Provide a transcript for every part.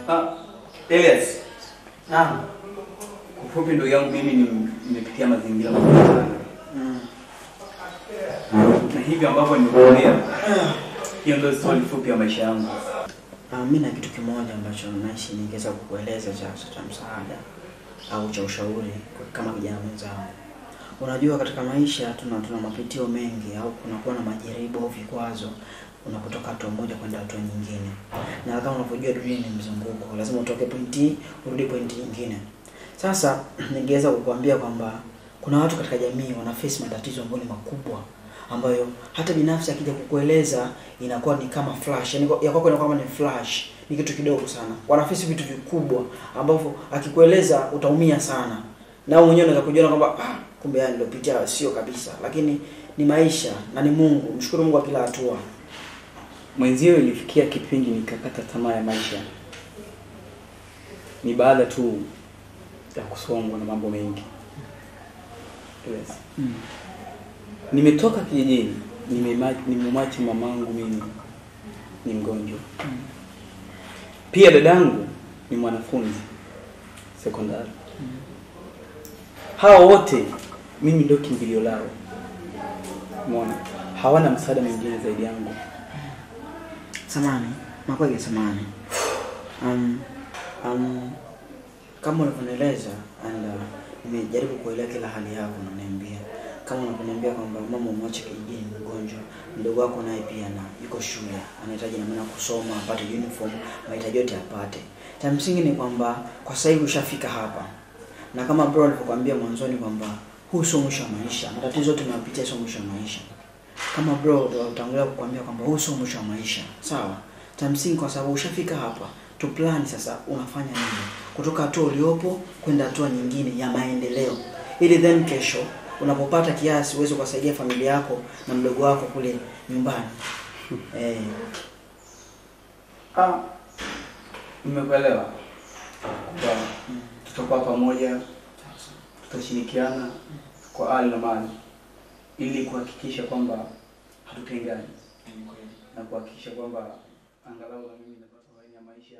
Ah, Elias, Naam. kwa ufupi ndugu yangu mimi ni- nimepitia mazingira magumu sana. Mm. Na hivi ambavyo nimekuambia, hiyo ndio story fupi ya maisha yangu. Ah, mimi na kitu kimoja ambacho naishi ningeweza kukueleza cha cha msaada au cha ushauri kwa- kama kijana mwenzangu. Unajua katika maisha tuna tuna mapitio mengi au kunakuwa na majaribu au vikwazo unapotoka hatua moja kwenda hatua nyingine. Na kama unavyojua dunia ni mzunguko, lazima utoke pointi hii urudi pointi nyingine. Sasa ningeweza kukuambia kwamba kuna watu katika jamii wana face matatizo ambayo ni makubwa ambayo hata binafsi akija kukueleza inakuwa ni kama flash, yani ya kwako inakuwa kama ni flash, ni kitu kidogo sana. Wanafisi vitu vikubwa ambavyo akikueleza utaumia sana, na wewe mwenyewe unaweza kujiona kwamba ah, kumbe haya nilopitia sio kabisa, lakini ni maisha na ni Mungu. Mshukuru Mungu kwa kila hatua. Mwenzio ilifikia kipindi nikakata tamaa ya maisha, ni baada tu ya kusongwa na mambo mengi. Yes. Nimetoka kijijini, nimema- nimemwacha mamangu mimi ni mgonjwa, pia dadangu ni mwanafunzi sekondari. Hawa wote mimi ndio kimbilio lao, umeona, hawana msaada mwingine zaidi yangu. Samani, makwege samani. Um, um, kama unavyonieleza and uh, nimejaribu kuelewa kila hali yako unaniambia. Kama unavyoniambia kwamba mama umwache kijijini ni mgonjwa, mdogo wako naye pia na yuko shule, anahitaji na maana kusoma, apate uniform, mahitaji yote apate. Cha msingi ni kwamba kwa sasa hivi ushafika hapa. Na kama bro alivyokuambia mwanzoni kwamba huu sio mwisho wa maisha. Matatizo yote tunayopitia sio mwisho wa maisha kama bro ndo utangulia kukwambia kwamba huu sio mwisho wa maisha sawa cha msingi kwa sababu ushafika hapa tu plan sasa unafanya nini kutoka hatua uliopo kwenda hatua nyingine ya maendeleo ili then kesho unapopata kiasi uweze kuwasaidia familia yako na mdogo wako kule nyumbani eh, Ah, nimekuelewa kwamba tutakuwa pamoja, tutashirikiana kwa hali na mali ili kuhakikisha kwamba hatutengani na kuhakikisha kwamba angalau na mimi napata hali ya maisha.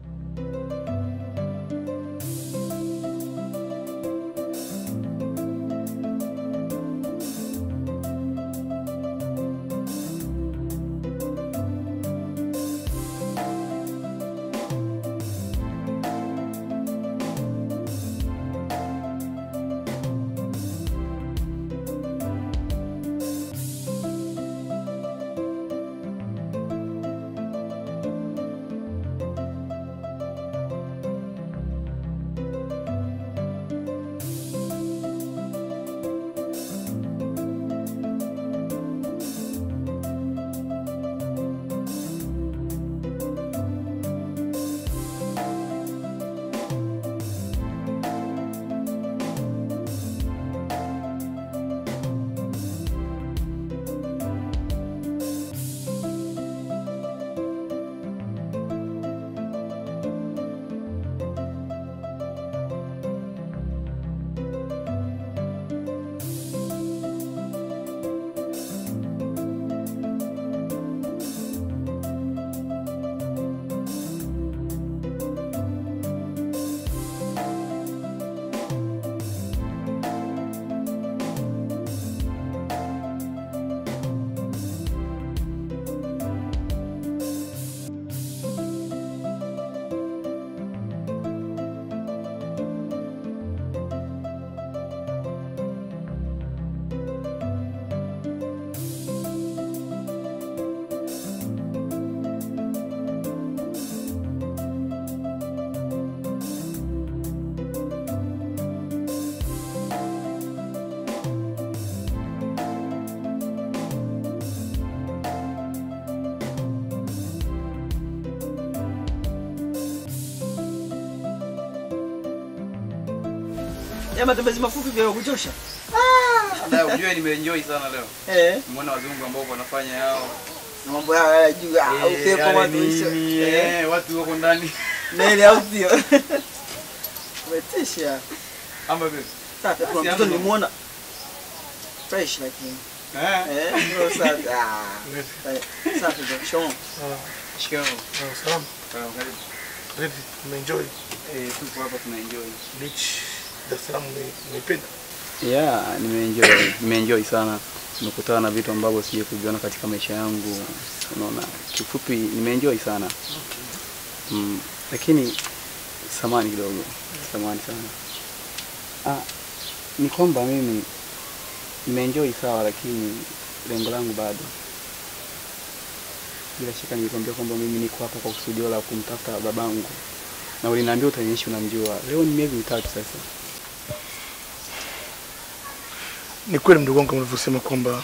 ya matembezi mafupi vya kuchosha Ndio unajua nimeenjoy sana leo. eh, Nimeona wazungu ambao wanafanya yao. na mambo yao ya juu ah, Eh, upepo yale matuisho nini, eh, eh, watu wako ndani. neli au sio umetisha Ama vipi? Sasa kuna Basi mtoto hapo. nimuona fresh lakini Eh? eh, ndio safi ah, safi ndio shoma Shikamoo. Salamu. Salamu, karibu. Vipi, umeenjoy Eh, tupo hapa tunaenjoy. beach Dar es Salaam? ume- Umeipenda? Yeah, nimeenjoy, nimeenjoy sana. Nimekutana na vitu ambavyo sije kuviona katika maisha yangu. Unaona, kifupi nimeenjoy sana. Mm, lakini samani kidogo, samani sana. Ah, ni kwamba mimi nimeenjoy sawa, lakini lengo langu bado. Bila shaka nilikwambia kwamba mimi niko hapa kwa kusudio la kumtafuta babangu, na uliniambia utaniishi unamjua. Leo ni miezi mitatu sasa. Ni kweli mdogo wangu, kama ulivyosema kwamba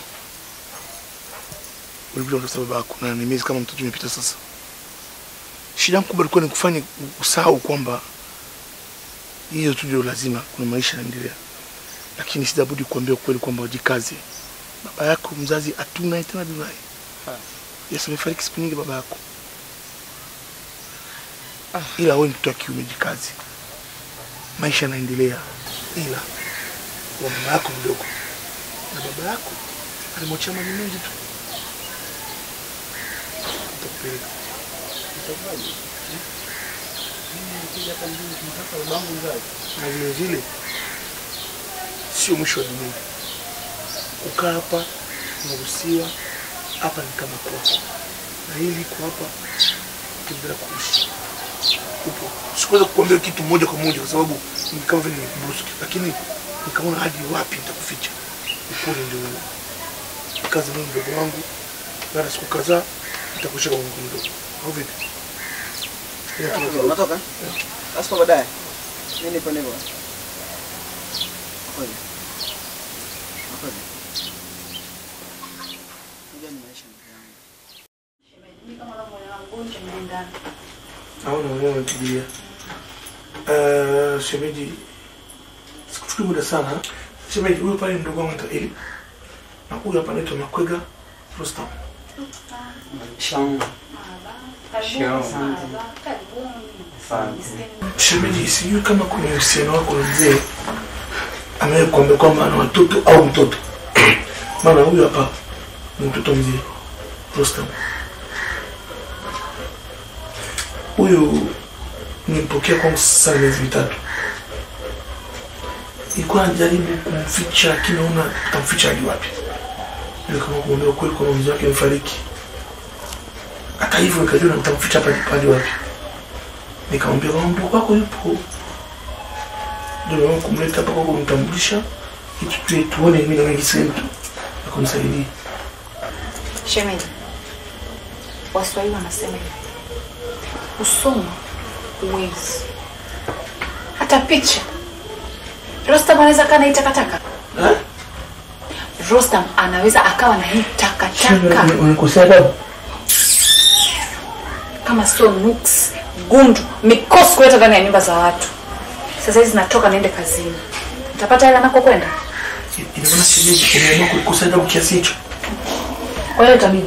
ulikuja kutafuta baba yako na ni miezi kama mitatu imepita sasa. Shida yangu kubwa ilikuwa ni kufanya usahau kwamba hiyo tu ndio lazima, kuna maisha yanaendelea, lakini sitabudi kuambia ukweli kwamba wajikaze. Baba yako mzazi hatuna tena duniani. Yes, amefariki siku nyingi baba yako, ila wewe ni mtoto wa kiume, jikaze, maisha yanaendelea, ila kwa mama yako mdogo na baba yako alimwachia mali mengi tu. Nitakupeleka. Na vile vile sio mwisho wa dunia. Kukaa hapa unaruhusiwa, hapa ni kama kwako, na hili iko hapa ukiendelea kuishi upo. Sikuweza kukuambia kitu moja kwa moja kwa sababu ni kama vile nikubusu, lakini nikaona hadi wapi nitakuficha. Ukweli ndio huo. Kazi mimi mdogo wangu, baada ya siku kadhaa nitakushika kwa mkono mdogo. Au vipi? Ila tu- Unatoka? Basi kwa baadaye. Mimi nipo nipo. Kweli. Kweli. Unajua ni maisha ndugu yangu. Naona wewe umepigilia. Eh, shemeji, sikuchukui muda sana. Shemeji, huyu pale ni mdogo wangu anaitwa Eli. Na huyu hapa anaitwa Makwega Rustam. Shemeji, sijui kama kuna uhusiano wako na mzee amewahi kuambia kwamba ana watoto au mtoto. Maana huyu hapa ni mtoto mzee Rustam. Huyu nimpokea kwangu sasa miezi mitatu. Nilikuwa najaribu kumficha, lakini naona tamficha hadi wapi. Ile kama kumwambia ukweli kwamba mzee wake amefariki. Hata hivyo nikajua nitamficha hapa hadi wapi. Nikamwambia kama mdogo wako yupo, ndio naomba kumleta hapa kwako, kumtambulisha ili tu- tuone mimi na wengi sehemu tu na kumsaidia. Shemeji, Waswahili wanasema hivi, kusoma uwezi, hata picha. Rostam anaweza kaa na hii takataka. Eh? Rostam anaweza akawa na hii takataka Unikosea adabu. kama sio nuks, gundu, mikosi kuleta ndani ya nyumba za watu. Sasa hizi natoka niende kazini, utapata hela nako kwenda. Ina maana shemeji umeamua kunikosea adabu kiasi hicho? Kwa hiyo itabidi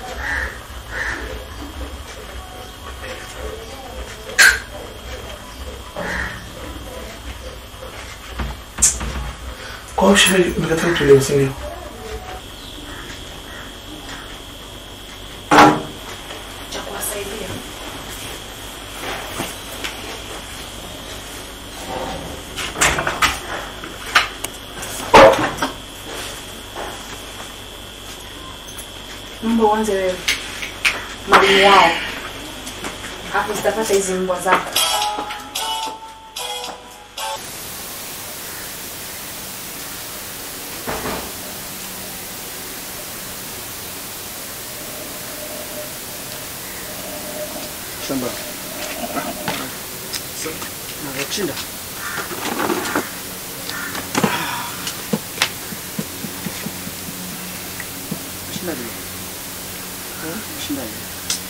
Kwa hiyo shemeji umekataa kutuelewa, si ndio? cha kuwasaidia. Mbwa uanze wewe, mwalimu wao, hapo zitapata hizi mbwa zako. Shamba. Nakushinda. Shinda nini? Shinda nini?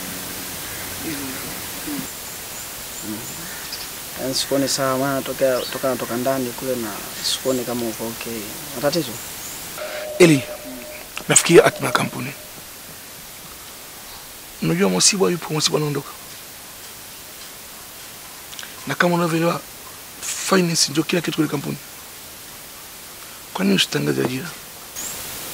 Yaani sikuoni sawa, maana toka toka natoka ndani kule na sikuoni kama uko okay. Matatizo? Eli, nafikiria hatima ya kampuni. Unajua Mosiba yupo, Mosiba anaondoka, na kama unavyoelewa finance ndio kila kitu kwenye kampuni. Kwa nini usitangaze ajira?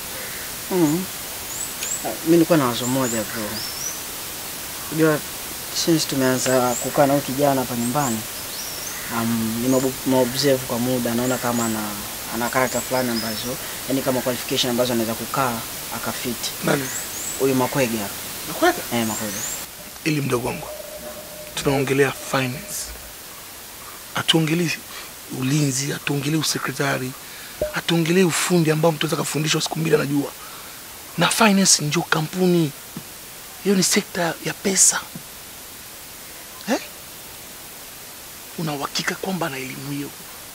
Mm. Ah, Mimi nilikuwa na wazo moja bro. Unajua since tumeanza kukaa na huyu kijana hapa nyumbani um, nimeobserve kwa muda naona kama ana ana character fulani ambazo yani kama qualification ambazo anaweza kukaa akafiti Nani? huyu Makwege hapa Nakwenda? eh, Makwege Ili mdogo wangu, tunaongelea finance, hatuongelei ulinzi, hatuongelei usekretari, hatuongelei ufundi ambao mtu anaweza kafundishwa siku mbili anajua. Na finance ndio kampuni, hiyo ni sekta ya pesa eh? Una uhakika kwamba ana elimu hiyo?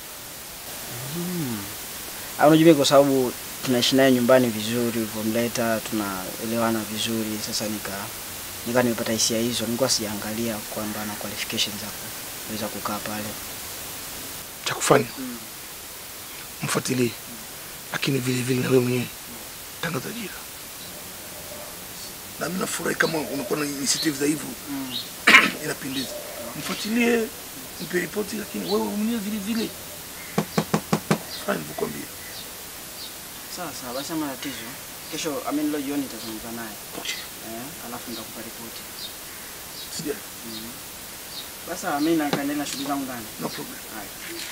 Ah, unajua mimi kwa sababu tunaishi naye nyumbani vizuri, ulivyomleta tunaelewana vizuri. Sasa nika nika nimepata hisia hizo, nilikuwa sijaangalia kwamba ana qualifications za kuweza kukaa pale. cha kufanya mfuatilie, lakini vile vile na wewe mwenyewe tangaza ajira. Na mimi nafurahi kama unakuwa na initiative za hivyo, inapendeza. Mfuatilie, mpe ripoti, lakini wewe mwenyewe vile vile fanya nilivyokuambia. Sawa sawa, basi ama tatizo. Kesho I mean leo jioni nitazungumza naye. Okay, Eh, alafu nitakupa ripoti. sija, Basi sawa, mimi nakaendelea na shughuli zangu ndani. no problem. Haya.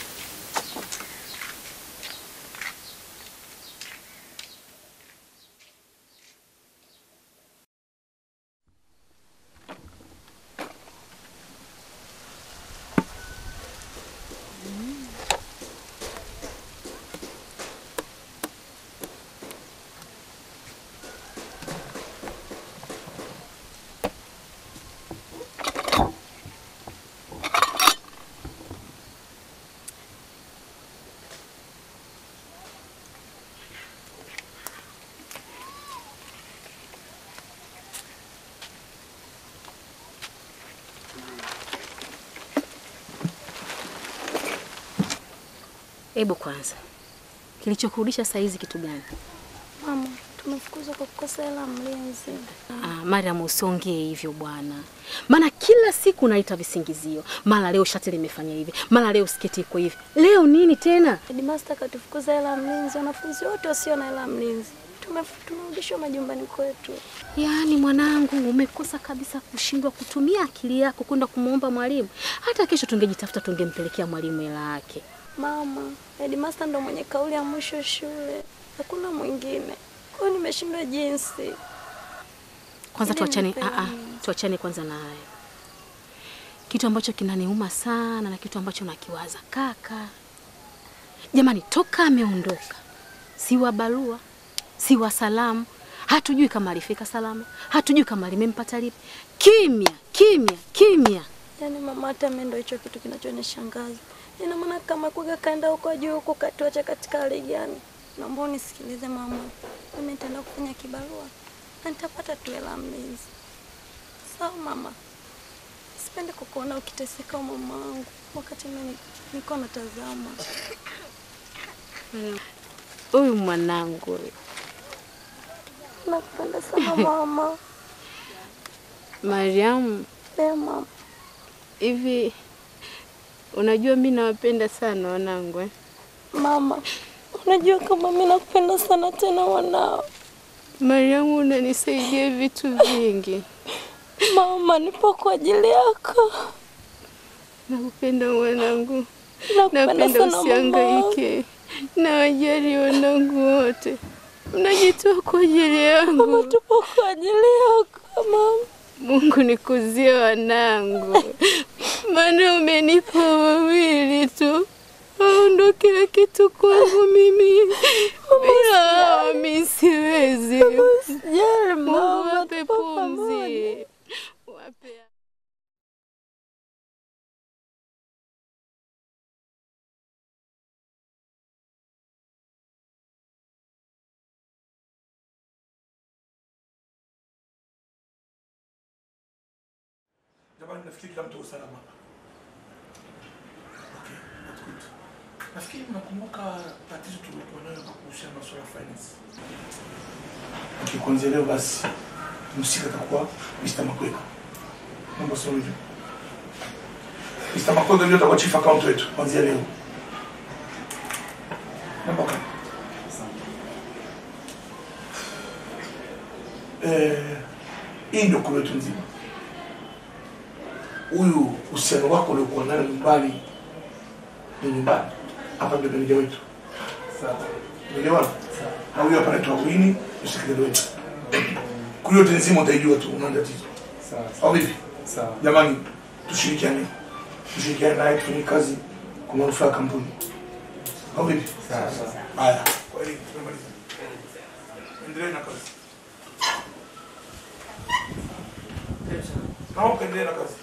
Hebu kwanza, kilichokurudisha saa hizi kitu gani? Mama, tumefukuzwa kwa kukosa hela mlinzi. Ah, Mariam, usiongee hivyo bwana, maana kila siku unaita visingizio. Mara leo shati limefanya hivi, mara leo sketi iko hivi, leo nini tena? Headmaster katufukuza hela mlinzi, wanafunzi wote wasio na hela mlinzi Tumef- tumerudishwa majumbani kwetu. Yaani mwanangu, umekosa kabisa kushindwa kutumia akili yako kwenda kumwomba mwalimu. Hata kesho tungejitafuta, tungempelekea mwalimu hela yake. Mama, headmaster ndo mwenye kauli ya mwisho shule, hakuna mwingine. Kwa hiyo nimeshindwa jinsi. Kwanza Ili tuachane, nipe ah, ah, nini? tuachane kwanza na hayo. Kitu ambacho kinaniuma sana na kitu ambacho nakiwaza kaka, jamani, toka ameondoka, si wa barua, si wa salamu, hatujui kama alifika salama, hatujui kama limempata lipi. Kimya kimya kimya. Yaani mama, hata mimi ndo hicho kitu kinachonishangaza. Ina maana kama kuga kaenda huko juu huko katuacha katika hali gani? Naomba unisikilize mama, mimi nitaenda kufanya kibarua na nitapata tu hela mlinzi. Sawa mama, sipendi kukuona ukiteseka mama wangu wakati mimi niko natazama. Huyu mwanangu huyu. Nakupenda sana mama. Mariamu, Eh mama, hivi unajua mi nawapenda sana wanangu eh? mama, unajua kama mimi nakupenda sana tena wanao. Mariamu, unanisaidia vitu vingi. Mama, nipo kwa ajili yako. Nakupenda mwanangu, Nakupenda napenda sana mama. usihangaike na wajali wanangu wote, mnajitoa kwa ajili Mama, yangu. tupo kwa ajili yako mama. Mungu nikuzie wanangu, maana umenipa wawili tu, hao ndo kila kitu kwangu mimi. Bila hao mi siwezi. Usijali Mungu mama, wape tupo pamoja. pumzi, wape Jamani, nafikiri kila mtu uko salama hapa. Okay, that's good. Nafikiri mnakumbuka tatizo tulikuwa nayo kwa kuhusiana na masuala ya finance. Okay, kuanzia leo basi msika atakuwa Mr. Makweka. Mambo sio hivyo. Mr. Makweka ndio atakuwa chief account wetu kuanzia leo. Namba kama. Eh, hii ndio kule yetu nzima. huyu uhusiano wako uliokuwa nayo nyumbani ni nyumbani, hapa ndio meneja wetu, umeelewana? Na huyu hapa anaitwa Wini, mshikiliano wetu. Kwa hiyo yote nzima utaijua tu, una tatizo au vipi? Jamani, tushirikiane, tushirikiane naye tufanye kazi kwa manufaa ya kampuni au vipi? Haya, kwa hiyo tumemaliza. Endelee na kazi. Naomba endelee na kazi.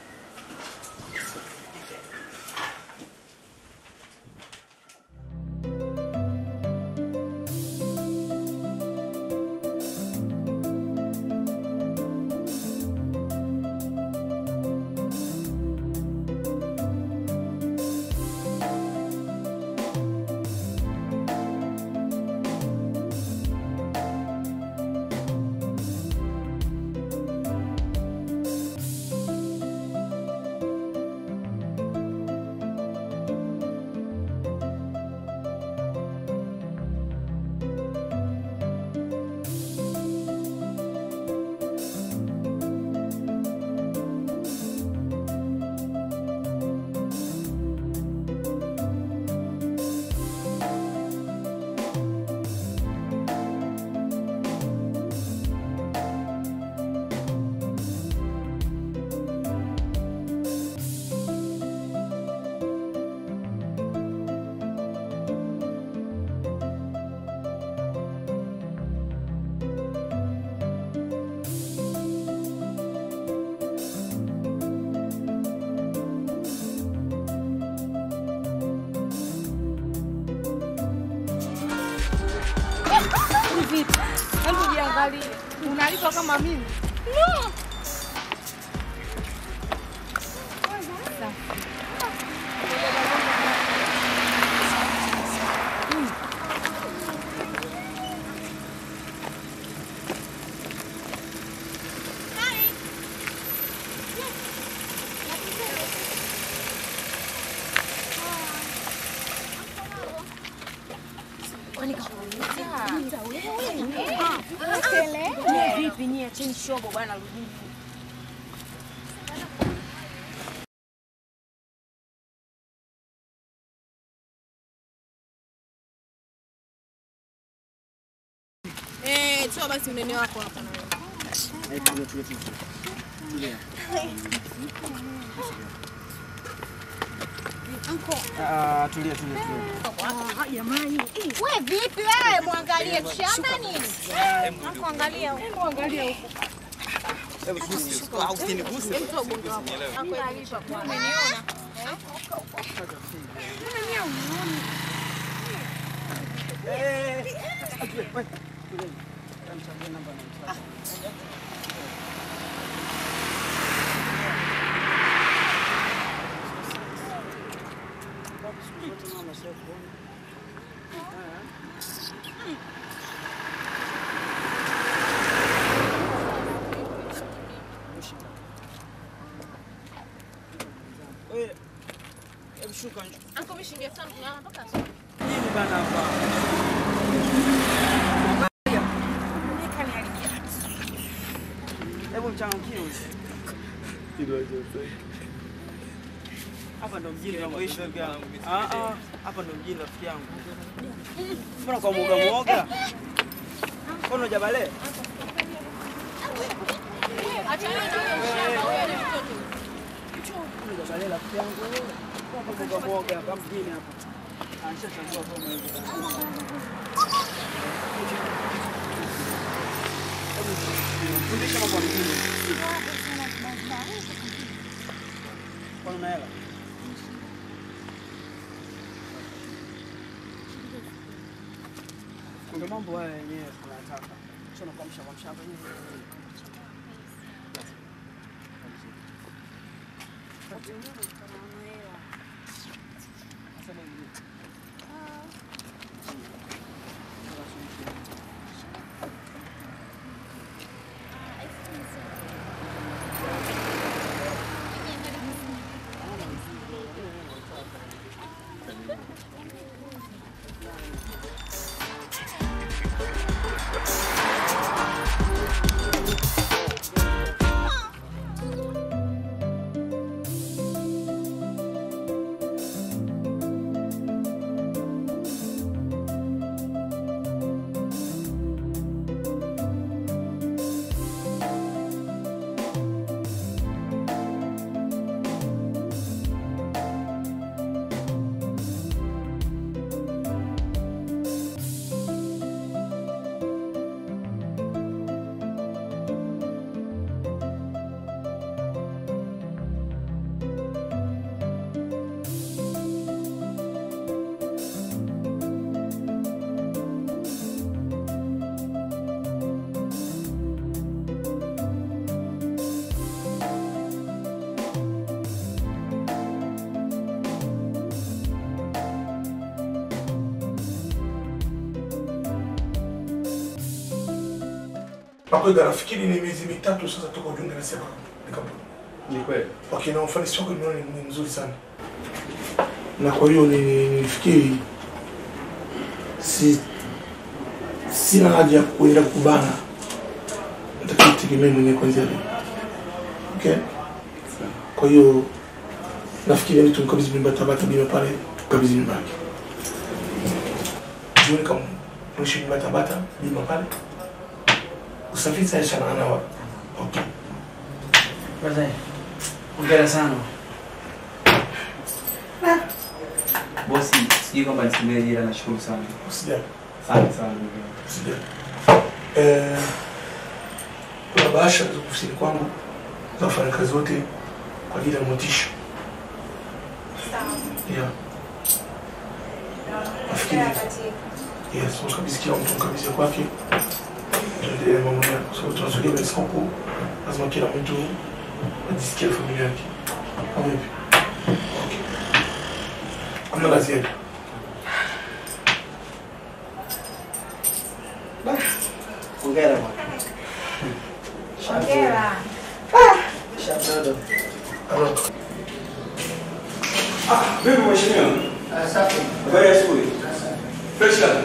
Vipi? Hebu jiangalie. Unalipwa kama mimi? No. Vipi nyie, acheni shobo bwana, rudini. Eh, toa basi unene wako hapa na wewe. Ah, tulia tulia tulia. We vipi wewe, mwangalie shamba nini? Hapo angalia huko. Angalia huko. Usiniguse. Mtu ubongo wako. Hapo inalipa kwa. Umeniona? Wewe, hebu shuka nje. Anko mishinge sana tunatoka. Nini bana hapa? Hebu mchangamkie huyu. Hapa ndo mjini tunakoishi rafiki yangu. Ah ah, hapa ndo mjini rafiki yangu. Mbona kwa mwoga mwoga? Mbona hujabale? Achana na huyo shamba, huyo ni mtoto. Mbona hujabale rafiki yangu? Hapa mwoga mwoga hapa mjini hapa. Anashachagua kama hivi. Fundisha mambo ya mjini. Kwa una hela? Ndio mambo haya yenyewe tunataka. Sio na kuamsha kuamsha hapa hivi. Makwega, nafikiri ni miezi mitatu sasa toka ujiunge na Seba ni kampuni. Ni kweli. Okay, na ufanisi wako nimeona ni ni mzuri sana, na kwa hiyo ni- nilifikiri si sina haja ya kuenda kubana, natakiwa tegemee mwenyewe kwanzia leo. Okay, kwa hiyo nafikiri yani tumkabidhi mimba Tabata bima pale, tukabidhi mimba yake jioni, kama mwishi mimba Tabata bima pale, usafiri sasa shana na okay. Brother, hongera sana. Bosi, sijui kwamba nisemee jira, nashukuru sana. Usijali. Asante sana. Sija. Eh, kuna bahasha za ofisini kwangu za wafanyakazi wote kwa ajili ya motisha. Yeah. Nafikiri yes, mkabidhi kila mtu mkabidhi ya kwake. Tuendelee na mambo yako. So tunasogea mbele siku lazima kila mtu ajisikie familia yake. Au vipi? Okay. Kuna la ziada. Hongera bwana. Hongera. Shabdodo. Hello. Vipi mheshimiwa? Safi. Habari ya asubuhi. Fresh kabisa.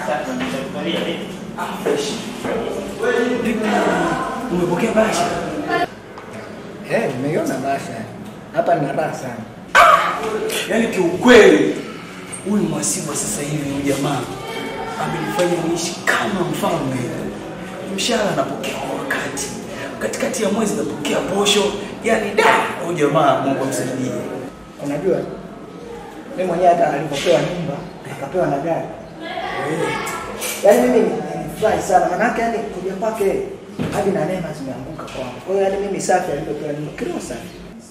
Umepokea bahasha? Eh, nimeiona bahasha. Hapa nina raha sana. Yaani kiukweli huyu mwasibu wa sasa hivi huyu jamaa amenifanya niishi kama mfalme. Mshahara napokea kwa wakati, katikati ya mwezi napokea posho. Yaani da, huyu jamaa Mungu amsaidie. Unajua mimi mwenyewe hata alipopewa nyumba akapewa na gari. Yaani mimi nilifurahi sana manake yani kuja kwake hadi na neema zimeanguka kwangu. Kwa hiyo yani mimi safi alipopewa nyumba kilo safi.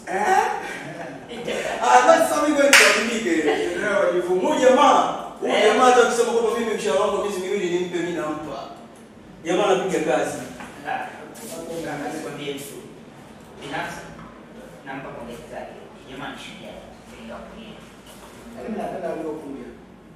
Ah, basi sasa mimi kweli niandike. Leo wajivu. Huyu jamaa, huyu jamaa hata kusema kwamba mimi mshahara wangu miezi miwili nimpe mimi nampa. Jamaa anapiga kazi. Mimi napenda uliokuja.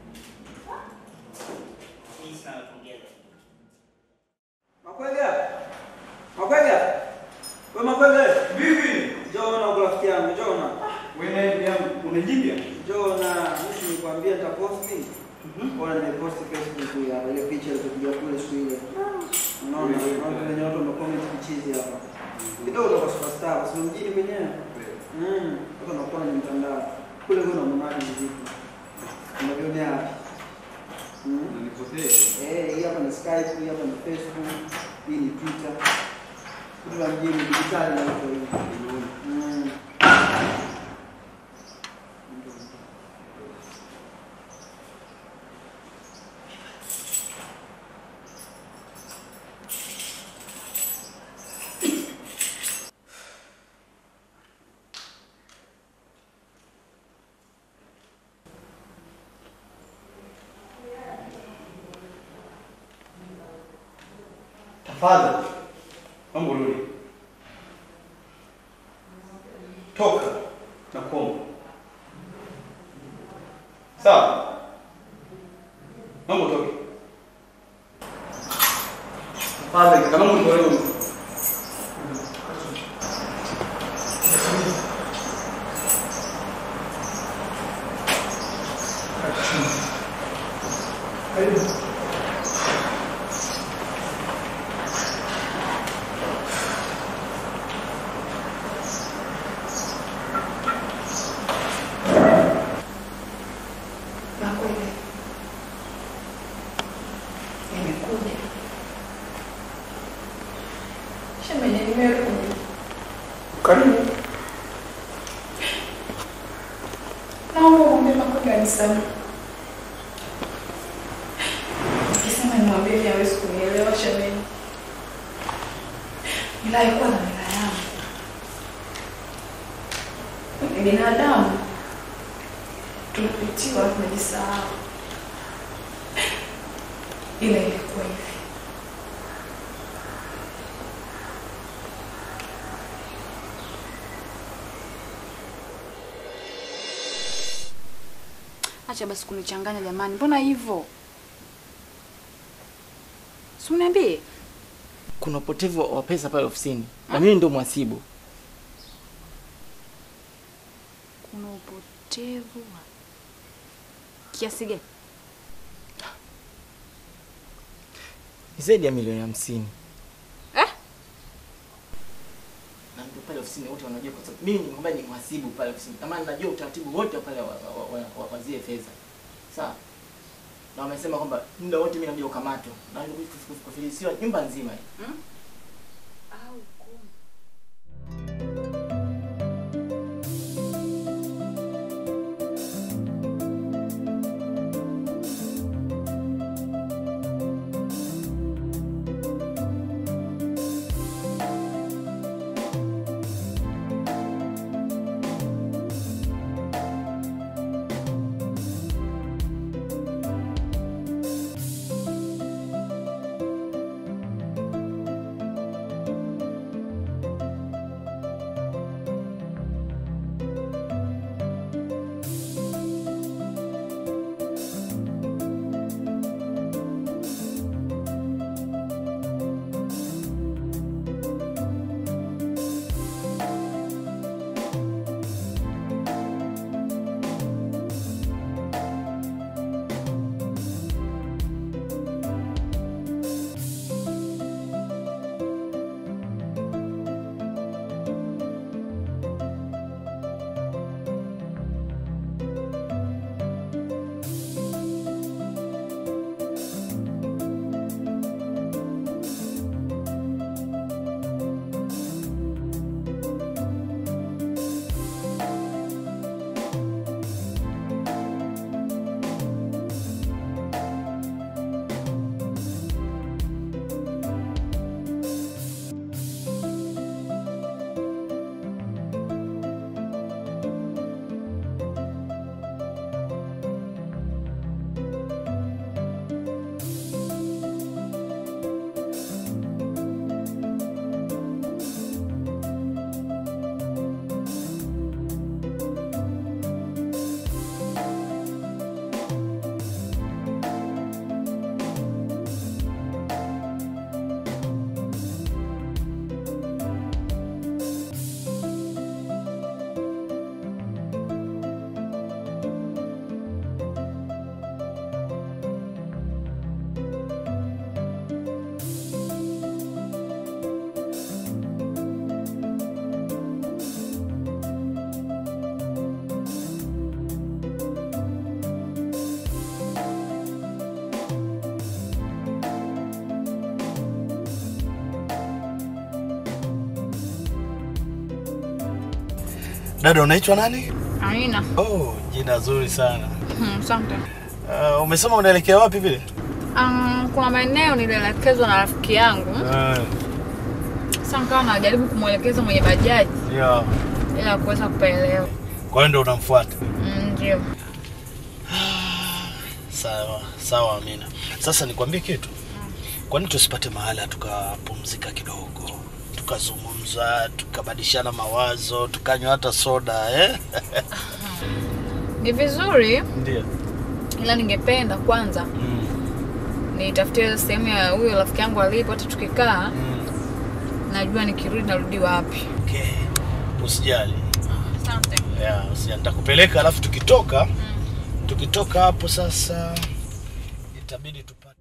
Makwega. Makwega. Wewe Makwega. Vipi? Njoo na uko rafiki yangu, njoo na. Wewe naye ndugu yangu unajibia? Njoo na mimi nilikwambia nitaposti. Bora nimeposti Facebook hapa ile picha iliyopiga kule siku ile. Unaona, unaona wenye watu wamecomment kichizi hapa. Kidogo kwa superstar, kwa sababu mjini wenyewe. Mm, watu wanakuwa kwenye mtandao. Kule kuna mnani vipi? Unavionea wapi? Mm. Eh, hii hapa ni Skype, hii hapa ni Facebook, hii ni Twitter. Kitu la mjini dijitali na huko hivi. Mm. Tafadhali. Mambo rudi. Toka na kuomba. Sawa? Mambo toke. Tafadhali kama Mungu leo. Makwele, nimekuja shemeji, nimerudi. Karibu. Naomba umwambie Makwele anisamehe. Akisema nimwambie hivi hawezi kunielewa shemeji, ila haikuwa na mila yangu. Ni binadamu tulipitiwa, tumejisahau, ila ilikuwa hivi. Acha basi kunichanganya jamani, mbona hivyo? Si uniambie. kuna upotevu wa pesa pale ofisini na mimi ndo mwasibu. Kuna upotevu wa kiasi gani? Ni zaidi ya milioni hamsini. Eh? Na ndio pale ofisini wote wanajua kwa sababu mimi nikwambia ni mhasibu pale ofisini. Kama najua utaratibu wote pale wa, wa, wa, wa, wa zile fedha. Sawa? Na wamesema kwamba muda wote mimi nakuja kukamatwa. Na kufilisiwa nyumba nzima hii. Hmm? Au Dada, unaitwa nani? Amina. Oh, jina zuri sana. Hmm, Asante. Uh, umesema unaelekea wapi vile? Um, kuna maeneo nilielekezwa na rafiki yangu. Uh, Sasa nikawa najaribu kumwelekeza mwenye bajaji yeah. ili kuweza kupaelewa. Kwa hiyo ndo unamfuata? Mm, Ndio. Sawa, sawa Amina. Sasa nikwambie kitu. Kwani tusipate mahala tukapumzika kidogo, tukazungumza, tukabadilishana mawazo, tukanywa hata soda eh? Ni vizuri Ndio. ila ningependa kwanza nitafutie sehemu ya huyo rafiki yangu alipo, hata tukikaa najua nikirudi narudi wapi. Okay. Usijali. Asante. Yeah, usijali. Nitakupeleka alafu tukitoka tukitoka hapo sasa itabidi tupate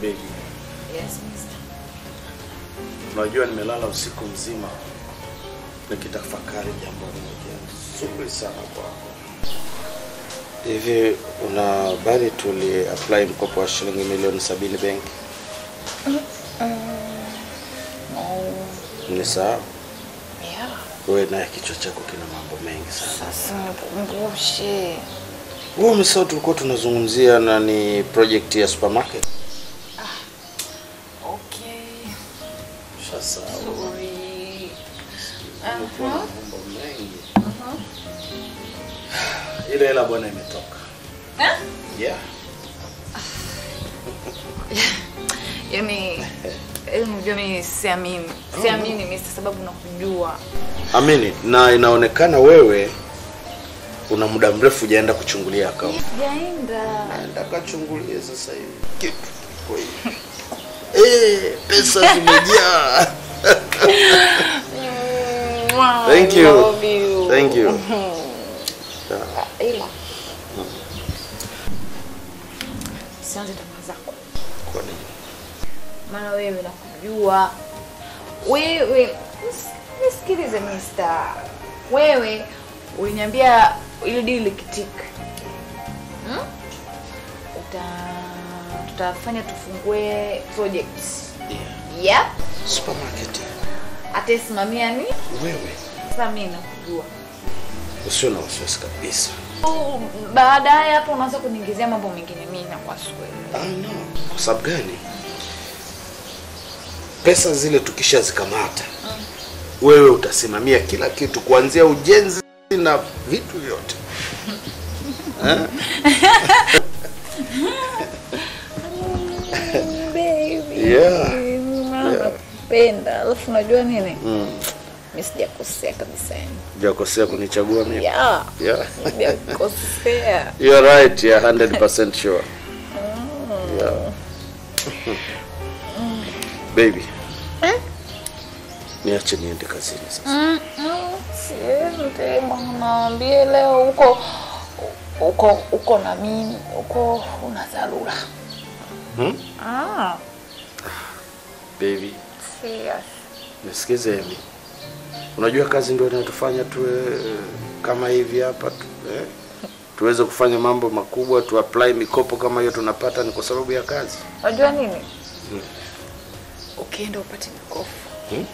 Baby, Yes, mister. unajua nimelala usiku mzima nikitafakari jambo moja zuri sana kwako. Hivi una habari tuli apply mkopo wa shilingi milioni sabini benki? Nisahau. Yeah. Wewe naye kichwa chako kina mambo mengi sana. Sasa nikumbushe. Wewe umesahau tulikuwa tunazungumzia na ni project ya supermarket. Okay. Shasahau. Sorry. Umekuwa na Aha. mambo mengi. Aha. Ile hela bwana imetoka. Eh? Yeah. Yaani yaani unajua mimi siamini. Siamini mister sababu nakujua. Amini, na inaonekana wewe una muda mrefu hujaenda kuchungulia akaunti. Sijaenda. Naenda kachungulie sasa hivi. Kitu kiko hivi. Eh, pesa zimejaa. Thank you. Love you. Thank you. Mhm. Yeah. Ila sianze tamaa zako, Kwa nini? maana wewe nakujua. Wewe nis- nisikilize mister, wewe uliniambia ile deal ikitika, hmm? uta tutafanya tufungue project yep. Supermarket. Ataisimamia ni Wewe sasa, mimi nakujua usio na wasiwasi kabisa. Oh, baadaye hapo unaanza kuniingizia mambo mengine, mimi nakuwa sikuelewi. Ah, no. Kwa sababu gani? Pesa zile tukishazikamata, wewe utasimamia kila kitu kuanzia ujenzi na vitu vyote. Eh? Baby. Yeah. Maana Yeah. nakupenda. Alafu unajua nini? Mm. Mimi sijakosea kabisa yani. Hujakosea kunichagua mimi. Yeah. Yeah. Sijakosea. You're right, yeah, 100% sure. Yeah. Baby. Niache niende kazini sasa. Mm, mm, Siende bwana, naambie leo uko uko uko na mimi, uko una dharura. Hmm? Ah, Baby, serious. nisikize Emi. Unajua kazi ndio inatufanya tuwe kama hivi hapa tu, eh? Tuweze kufanya mambo makubwa, tu apply mikopo kama hiyo tunapata ni kwa sababu ya kazi. Unajua nini? Hmm. Ukienda upate mikopo. Hmm?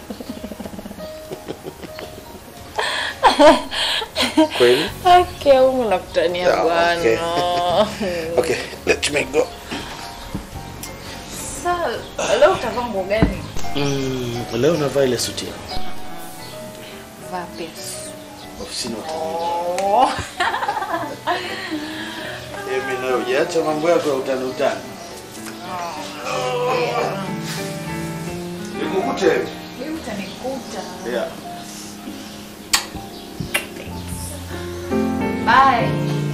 Kweli? Okay, humu nakutania Yeah, bwana. okay. Okay, let me go. Sasa leo utavaa nguo gani? Mm, leo navaa ile suti yako. Vaa pesa. Ofisini Oh. Emi nayo hujaacha mambo yako ya utani utani. Nikukute. Mimi utanikuta. Yeah. Bye.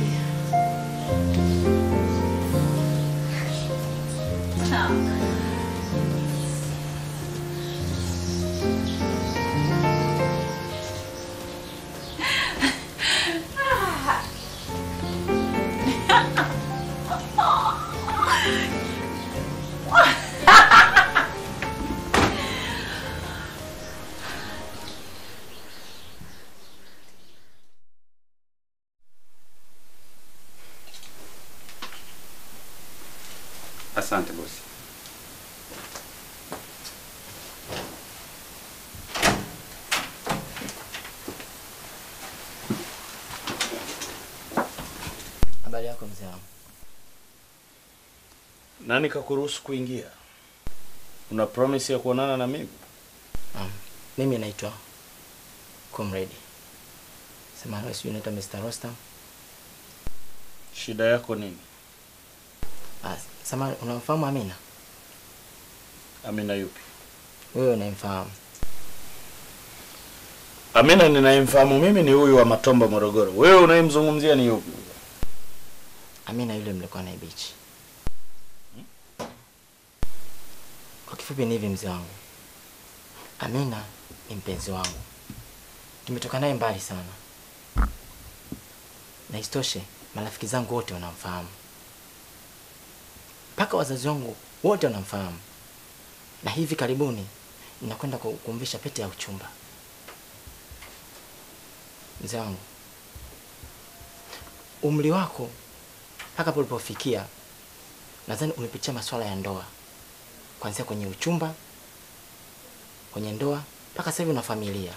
Asante bosi. Habari yako mzee wangu? Nani kakuruhusu kuingia? Una promise ya kuonana na mimi? Um, mimi naitwa Comrade. Sema wewe sijui unaitwa Mr. Rostam. Shida yako nini? Ah, sema unamfahamu Amina? Amina yupi? Wewe unamfahamu? Amina ninayemfahamu mimi ni huyu wa Matomba Morogoro. Wewe unayemzungumzia ni yupi? Amina yule mlikuwa naye beach. Kwa kifupi ni hivi mzee wangu. Amina ni mpenzi wangu. Tumetoka naye mbali sana. Na isitoshe marafiki zangu wote wanamfahamu. Mpaka wazazi wangu wote wanamfahamu, na hivi karibuni ninakwenda ku- kumvisha pete ya uchumba. Mzee wangu, umri wako mpaka hapo ulipofikia, nadhani umepitia masuala ya ndoa, kuanzia kwenye uchumba, kwenye ndoa, mpaka sasa hivi una familia.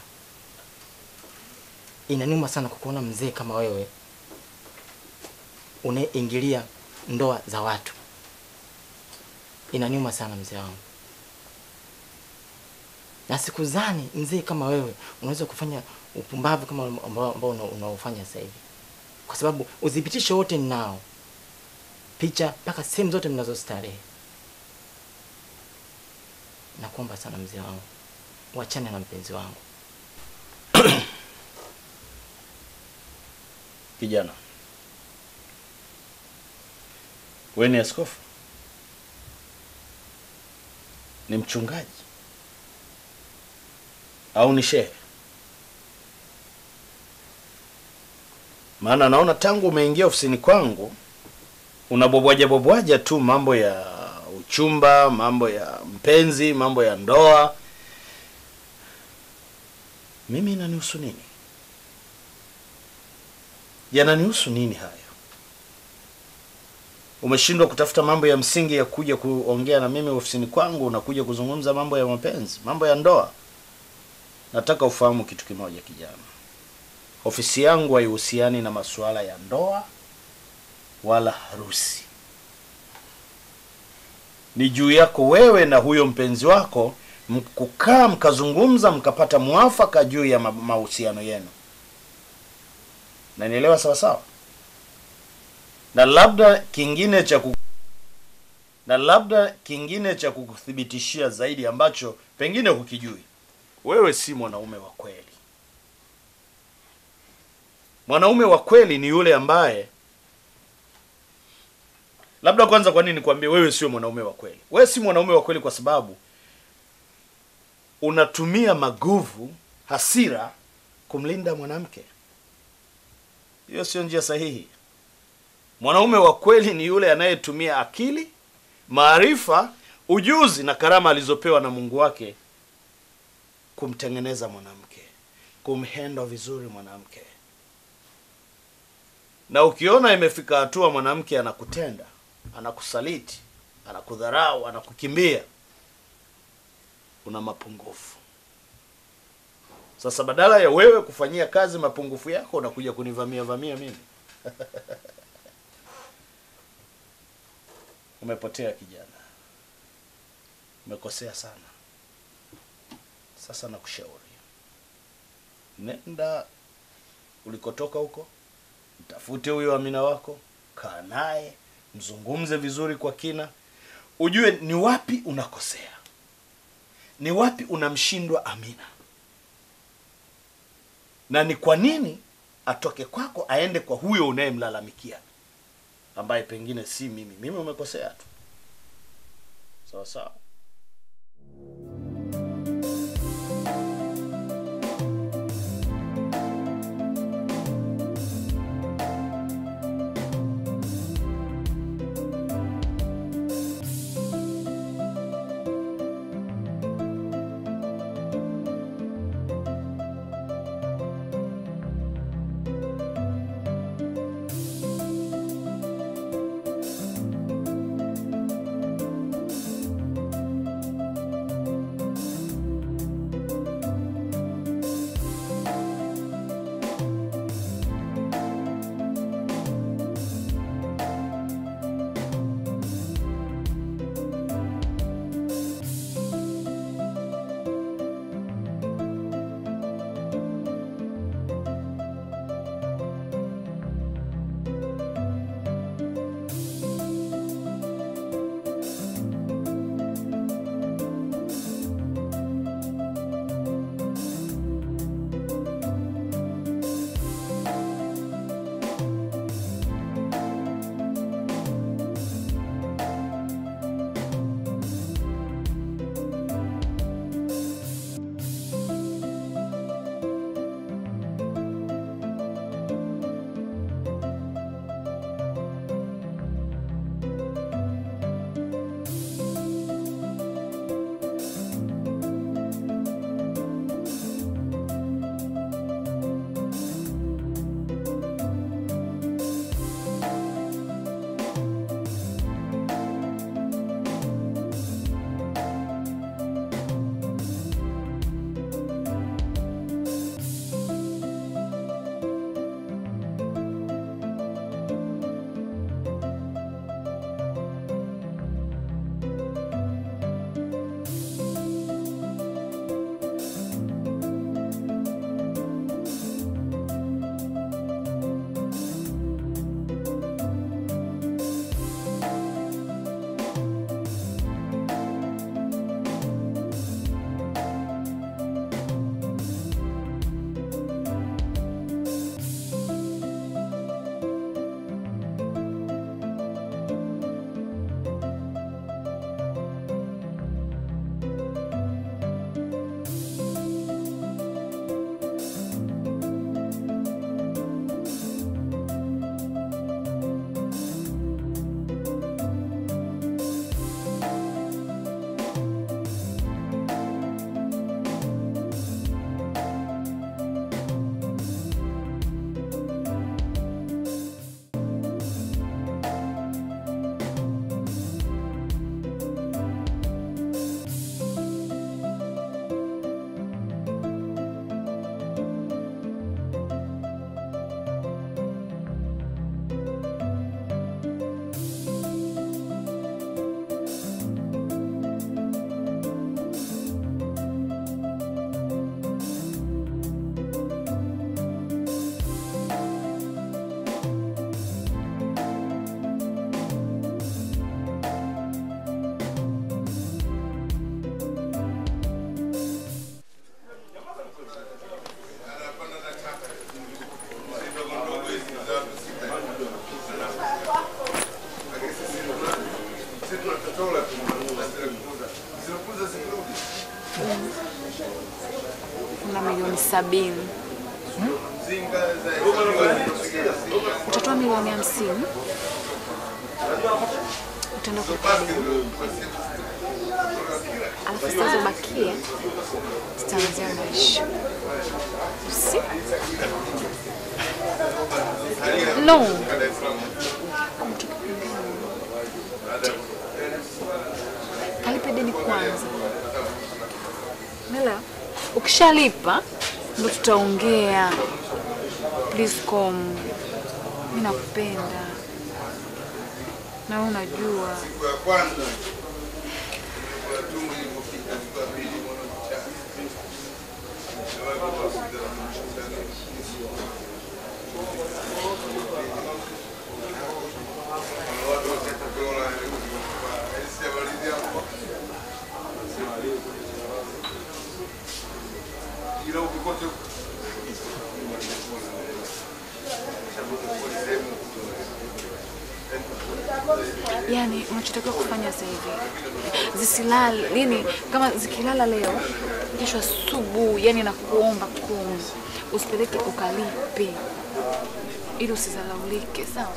Inaniuma sana kukuona mzee kama wewe unayeingilia ndoa za watu. Inaniuma sana mzee wangu, na sikuzani mzee kama wewe unaweza kufanya upumbavu kama ambao ambao una- unaofanya sasa hivi, kwa sababu udhibitisho wote ninao, picha mpaka sehemu zote mnazostarehe. Nakuomba sana mzee wangu, wachane na mpenzi wangu. Kijana, we ni askofu? Ni mchungaji au ni shehe? Maana naona tangu umeingia ofisini kwangu unabobwaja bobwaja tu mambo ya uchumba, mambo ya mpenzi, mambo ya ndoa. Mimi inanihusu nini? yananihusu nini hayo? Umeshindwa kutafuta mambo ya msingi ya kuja kuongea na mimi ofisini kwangu, unakuja kuzungumza mambo ya mapenzi, mambo ya ndoa. Nataka ufahamu kitu kimoja, kijana. Ofisi yangu haihusiani na masuala ya ndoa wala harusi. Ni juu yako wewe na huyo mpenzi wako m- kukaa mkazungumza, mkapata mwafaka juu ya ma- mahusiano yenu. Nanielewa sawa sawa? Na labda kingine cha ku... na labda kingine cha kukuthibitishia zaidi ambacho pengine hukijui, wewe si mwanaume wa kweli. Mwanaume wa kweli ni yule ambaye labda kwanza, kwa nini nikwambie wewe sio mwanaume wa kweli? Wewe si mwanaume wa kweli kwa sababu unatumia maguvu, hasira kumlinda mwanamke. Hiyo sio njia sahihi. Mwanaume wa kweli ni yule anayetumia akili, maarifa, ujuzi na karama alizopewa na Mungu wake kumtengeneza mwanamke, kumhendo vizuri mwanamke. Na ukiona imefika hatua mwanamke anakutenda, anakusaliti, anakudharau, anakukimbia, una mapungufu. Sasa badala ya wewe kufanyia kazi mapungufu yako unakuja kunivamia vamia mimi. Umepotea kijana, umekosea sana. Sasa nakushauri, nenda ulikotoka huko, mtafute huyo Amina wako, kaa naye, mzungumze vizuri kwa kina, ujue ni wapi unakosea, ni wapi unamshindwa Amina na ni kwa nini atoke kwako aende kwa huyo unayemlalamikia ambaye pengine si mimi. Mimi umekosea tu, sawa sawa. sabini. Utatoa milioni hamsini utaenda kulipa deni, alafu zitazobakia zitaanzia maisha. Si? No. Kalipe deni kwanza. Umeelewa? Ukishalipa ndo tutaongea. Please come. Mimi nakupenda. Na wewe unajua. yani unachotakiwa kufanya sasa hivi zisilale, yani kama zikilala leo, kesho asubuhi, yani nakuomba kumi usipeleke ukalipe, ili usizalaulike, sawa?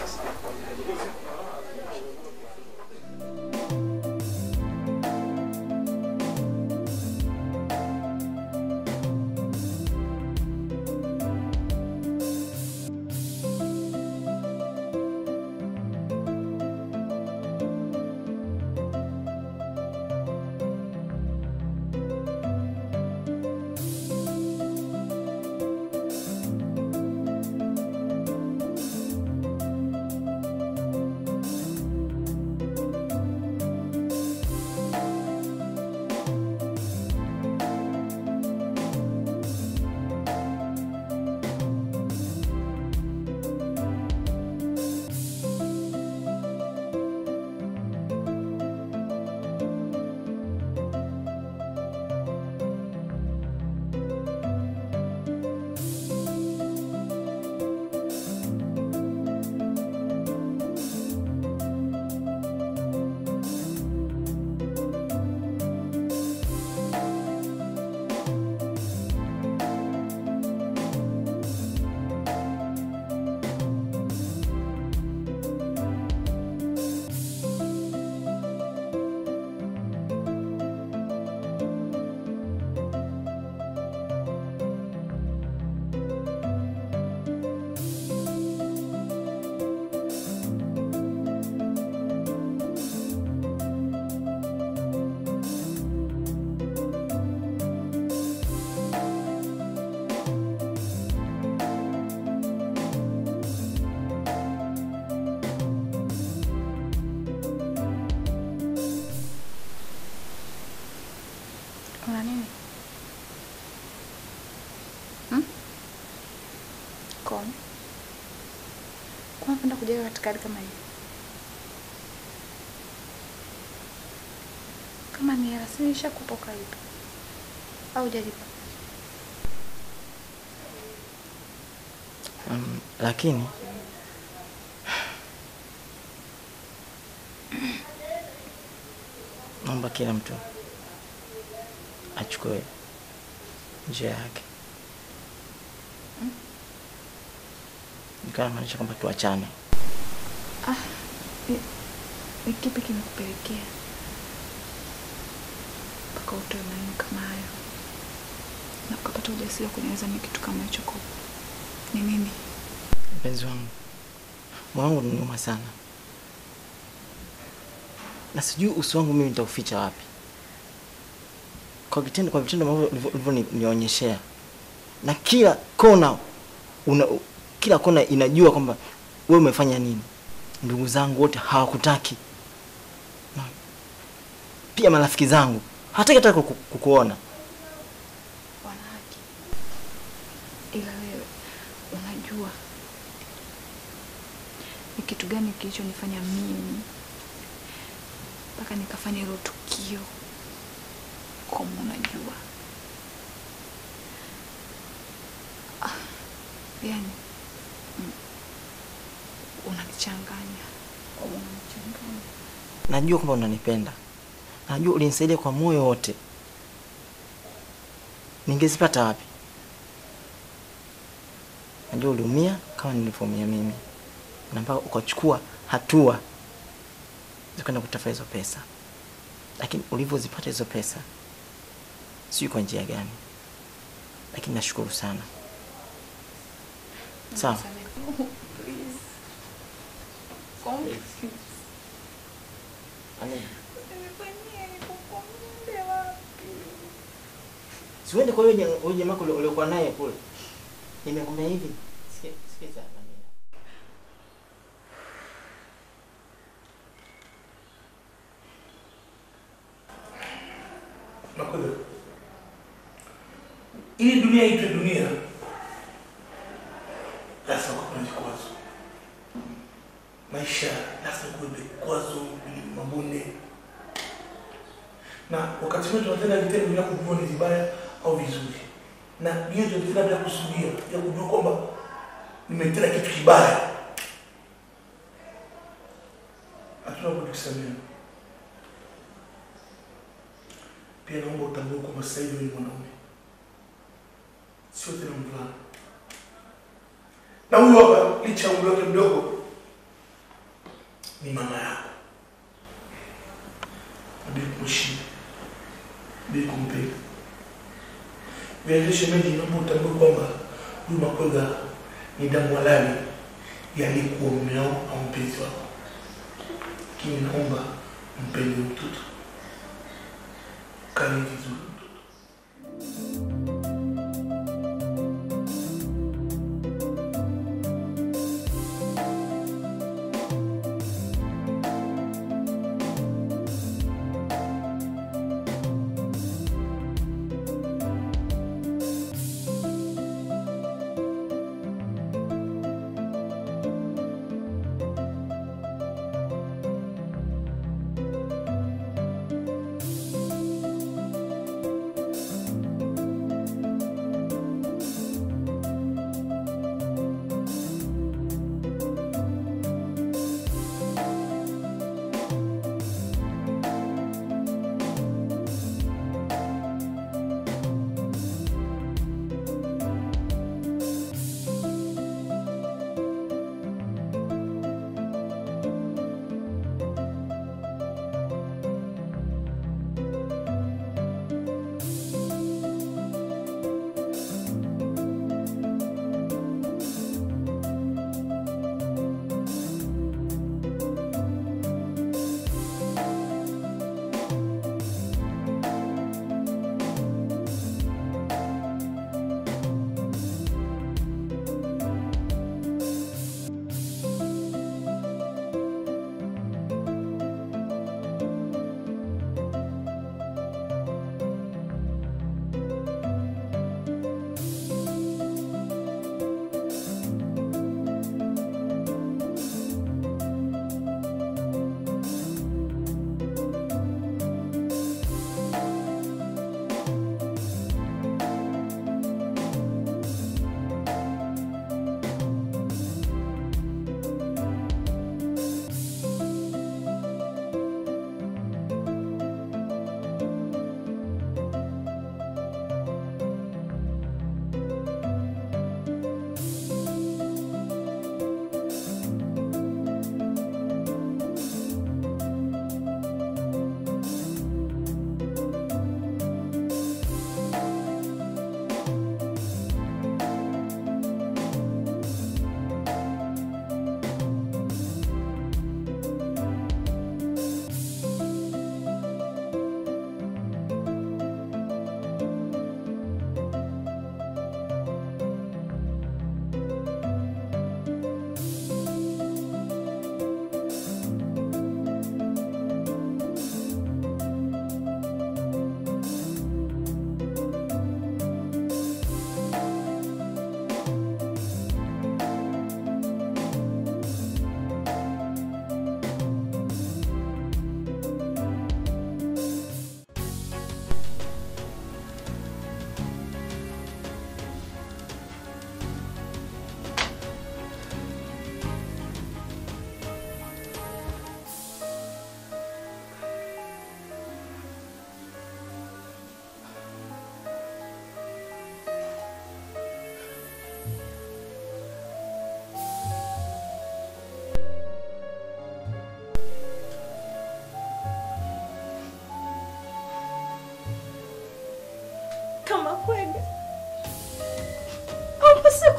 Kuna nini? Hmm? Kom. Kwa napenda kujenga katika hali kama hii. Kama ni hela, si nishakupa ukalipa. Au hujalipa? Um, lakini naomba kila mtu achukue njia yake. Nikawa namaanisha kwamba tuachane. Ah, ni, ni kipi kimekupelekea mpaka utoe maneno kama hayo na ukapata ujasiri wa kunieleza mimi kitu kama hicho? Kwa ni nini? Mpenzi wangu, moyo wangu unaniuma sana, na sijui uso wangu mimi nitauficha wapi kwa vitendo, kwa vitendo ambavyo ulivyo- ulivyonionyeshea, na kila kona una, kila kona inajua kwamba wewe umefanya nini. Ndugu zangu wote hawakutaki, Na pia marafiki zangu hataki hata kuku- kukuona. Wana haki, ila wewe unajua ni kitu gani kilichonifanya mimi mpaka nikafanya hilo tukio. Kama unajua ah, yani mm, unanichanganya, Kama unanichanganya. Najua kwamba unanipenda, najua ulinisaidia kwa moyo wote. Ningezipata wapi? najua uliumia kama nilivyoumia mimi, na mpaka ukachukua hatua za kwenda kutafuta hizo pesa, lakini ulivyozipata hizo pesa sijui kwa njia gani, lakini nashukuru sana. Sawa, siuende kwa huyo huyo jamaa ule- uliokuwa naye kule, nimekwambia hivi, sikia- sikiza Amina. Nakuja. Ili dunia itwe dunia, lazima kuwe na vikwazo. Maisha lazima kuwe vikwazo, vilima, mabonde, na wakati mwingine tunatenda vitendo bila kujua ni vibaya au vizuri, na hiyo tunatenda bila kusudia, ya kujua kwamba nimetenda kitu kibaya. Hatuna budi kusamehe. Pia naomba utambue kwamba sasa hivi wewe ni mwanaume, sio tena mvulana. Na huyu hapa, licha ya umri wake mdogo, ni mama yako. Nabidi kumheshimu, nabidi kumpenda. Vilevile shemeji, naomba utambue kwamba huyu Makwega ni damu halali ya aliyekuwa mume wako au mpenzi wako, lakini naomba mpende huyu mtoto kali vizuri.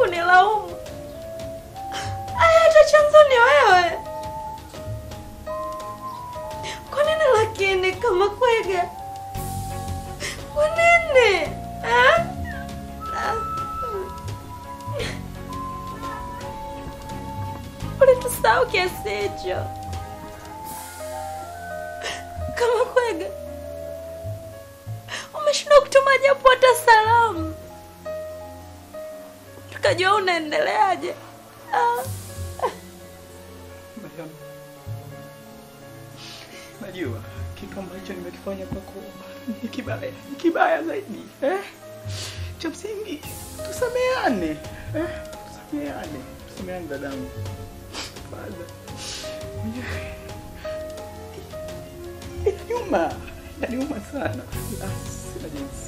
kunilaumu. Haya, hata chanzo ni wewe. Kwa nini lakini kama kwega? Kwa nini eh? Ulitusahau kiasi hicho? Kama kwega, umeshindwa kutuma japo hata salamu, tukajua unaendeleaje. Ah. Mariam, najua kitu ambacho nimekifanya kwako ni kibaya, ni kibaya zaidi eh? Cha msingi tusameane eh? Tusameane, tusameane dadangu. Father, mwenyewe inaniuma, inaniuma sana, la sina jinsi,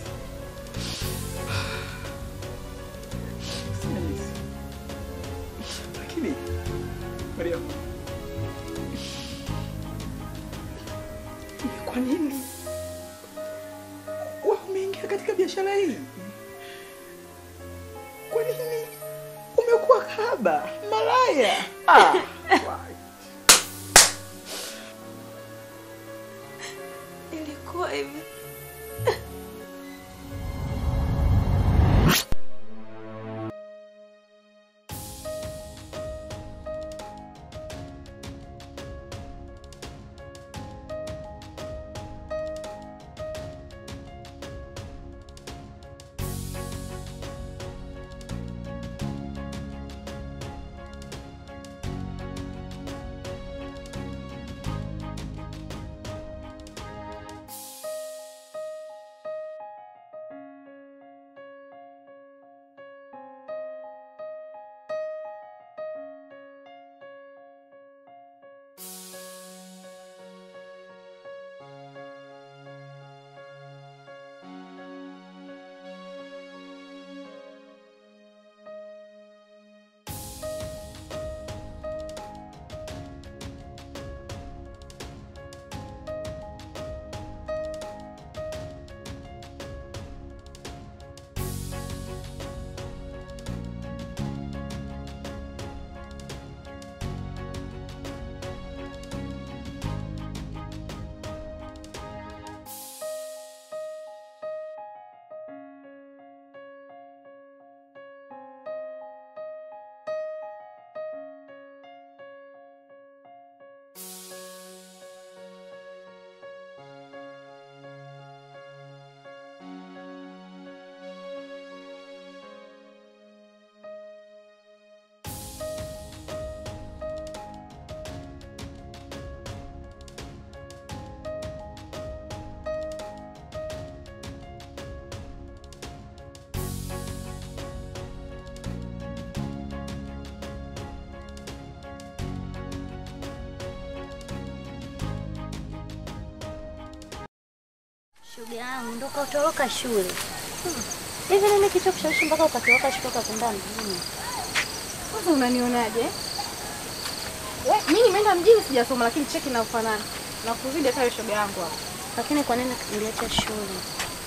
sina jinsi, lakini Mariam, ni kwa nini wewe umeingia katika biashara hii? Kwa nini umekuwa kahaba, malaya? Ah, Ilikuwa hivi. Shoga yangu ndo kautoroka shule. Hivi nini kicho kushawishi mpaka ukatoroka shule ukapenda mjini? Kwanza unanionaje? We, mimi nimeenda mjini sijasoma lakini cheki na ufanana. Na kuzidi hata shoga yangu hapo. Lakini kwa nini uliacha shule?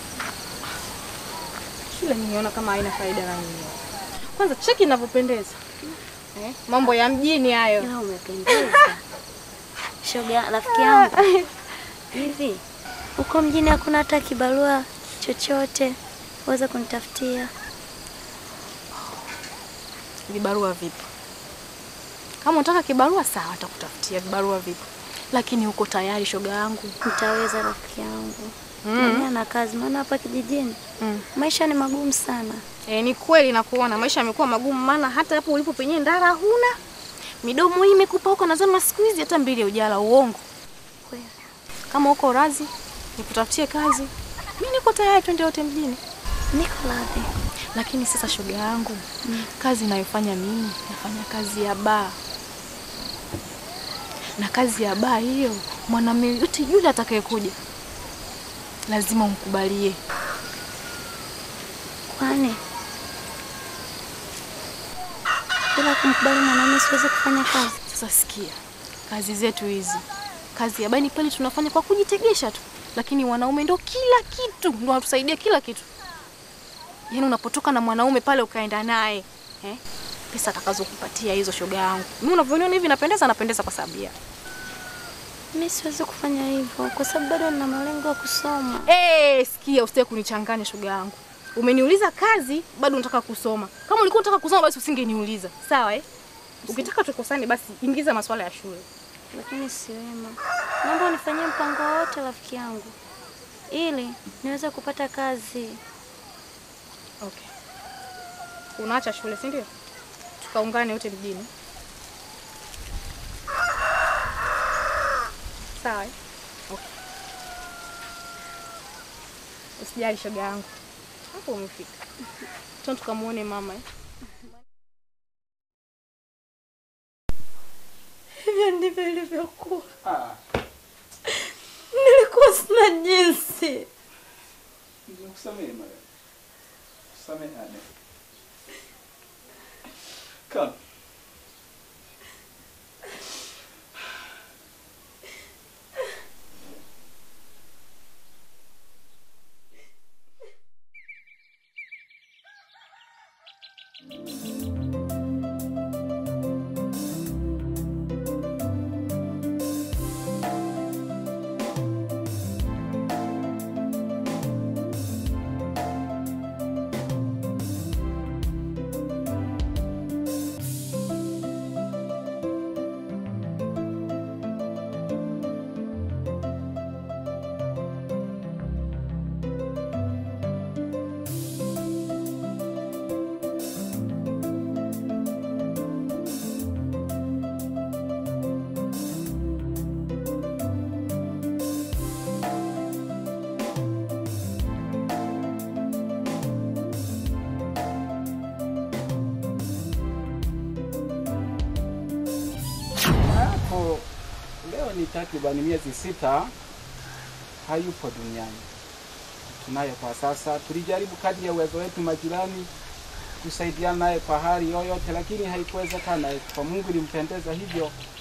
Shule niliona kama haina faida na mimi. Kwanza cheki inavyopendeza. Eh, mambo ya mjini hayo. Ila umependeza. Shoga rafiki yangu. Hivi uko mjini hakuna hata kibarua chochote uweze kunitafutia? Vibarua vipi? Kama unataka kibarua sawa, atakutafutia vibarua vipi, lakini uko tayari shoga yangu? Nitaweza rafiki yangu. Mm. Mimi ana kazi, maana hapa kijijini Mm. maisha ni magumu sana. E, ni kweli nakuona maisha yamekuwa magumu, maana hata hapo ulipo penyewe ndara huna midomo hii imekupa huko, nazama siku hizi hata mbili ujala. Uongo Kweli. kama uko razi nikutafutie kazi, mi niko tayari, twende wote mjini. Niko radhi. Lakini sasa shoga yangu, kazi inayofanya mimi nafanya kazi ya baa, na kazi ya baa hiyo mwanamume yote yule atakayekuja lazima umkubalie. Kwani bila kumkubali mwanaume siwezi kufanya kazi? Sasa sikia, kazi zetu hizi, kazi ya baa ni pale tunafanya kwa kujitegesha tu, lakini wanaume ndo kila kitu, ndo wanatusaidia kila kitu. Yaani unapotoka na mwanaume pale ukaenda naye eh? Pesa atakazokupatia hizo, shoga yangu. Mimi unavyoniona hivi napendeza, napendeza kwa sababu ya Mimi siwezi kufanya hivyo kwa sababu bado nina malengo ya kusoma. Eh, sikia, usitake kunichanganya shoga yangu. Umeniuliza kazi, bado unataka kusoma. Kama ulikuwa unataka kusoma basi usingeniuliza. Sawa eh? Ukitaka tukosane basi ingiza masuala ya shule. Lakini si wema. Naomba unifanyie mpango wote rafiki yangu ili niweze kupata kazi. Okay. Unaacha shule, si ndio? Tukaungane wote mjini. Sawa eh? Okay. Usijali shoga yangu. Hapo umefika. Twende tukamuone mama eh? Hivyo ndivyo ilivyokuwa. Nilikuwa sina jinsi. Nikusamehe Maria. Samehane. Come. Hapo leo ni takriban miezi sita hayupo duniani. Tunaye kwa sasa. Tulijaribu kadri ya uwezo wetu majirani kusaidiana naye kwa hali yoyote, lakini haikuwezekana. Kwa Mungu ilimpendeza hivyo,